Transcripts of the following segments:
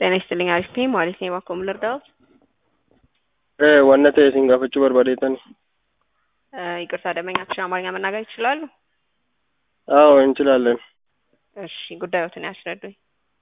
ጤና ይስጥልኝ አሪፍ ነኝ ማለት ነው የባኮ ምን ልርዳዎት? wanna ta'e isin gaafachuu barbaadeetan ይቅርታ ደንበኛችን አማርኛ መናገር ይችላሉ? አዎ እንችላለን። እሺ ጉዳዮትን ያስረዱኝ።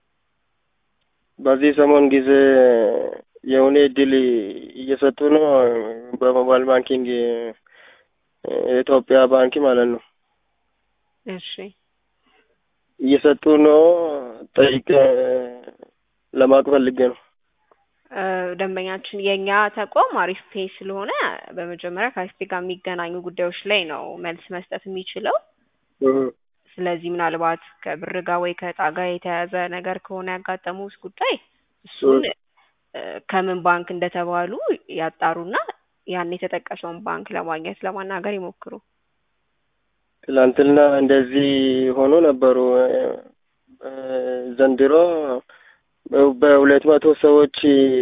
በዚህ ሰሞን ጊዜ የሆነ እድል እየሰጡ ነው በሞባይል ባንኪንግ የኢትዮጵያ ባንክ ማለት ነው እሺ እየሰጡ ነው። ጠይቅ ለማወቅ ፈልጌ ነው። እ ደንበኛችን የእኛ ተቋም አሪፍ ፔ ስለሆነ በመጀመሪያ ከአሪፍ ፔ ጋር የሚገናኙ ጉዳዮች ላይ ነው መልስ መስጠት የሚችለው። ስለዚህ ምናልባት ከብር ጋር ወይ ከእጣ ጋር የተያያዘ ነገር ከሆነ ያጋጠሙት ጉዳይ እሱን እ ከምን ባንክ እንደተባሉ ያጣሩና ያን የተጠቀሰውን ባንክ ለማግኘት ለማናገር ይሞክሩ። ትላንትና እንደዚህ ሆኖ ነበሩ። እ ዘንድሮ በሁለት መቶ ሰዎች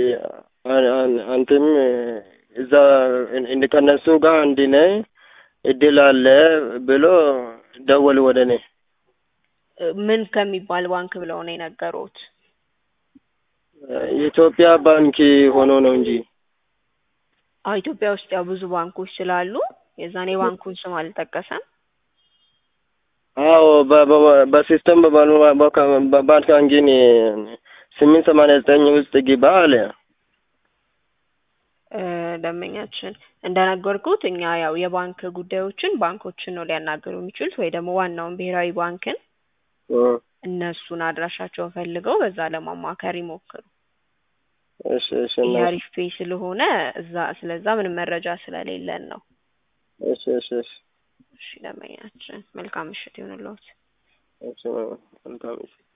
አንተም እዛ ከእነሱ ጋር አንድ ነህ እድል አለ ብሎ ደወል ወደ እኔ። ምን ከሚባል ባንክ ብለው ነው የነገሩት? የኢትዮጵያ ባንክ ሆኖ ነው እንጂ አዎ ኢትዮጵያ ውስጥ ያው ብዙ ባንኮች ስላሉ የዛኔ ባንኩን ስም አልጠቀሰም። አዎ በሲስተም በባንካንጊን ስምንት ሰማንያ ዘጠኝ ውስጥ ግባ አለ። እ ደንበኛችን እንደነገርኩት እኛ ያው የባንክ ጉዳዮችን ባንኮችን ነው ሊያናገሩ የሚችሉት ወይ ደግሞ ዋናውን ብሔራዊ ባንክን እነሱን አድራሻቸውን ፈልገው በዛ ለማማከር ይሞክሩ። እሺ እሺ ይሄ አሪፍ ፔ ስለሆነ እዛ ስለዛ ምንም መረጃ ስለሌለን ነው። እሺ እሺ እሺ እሺ ደንበኛችን መልካም ምሽት ይሁንልዎት። እሺ መልካም ምሽት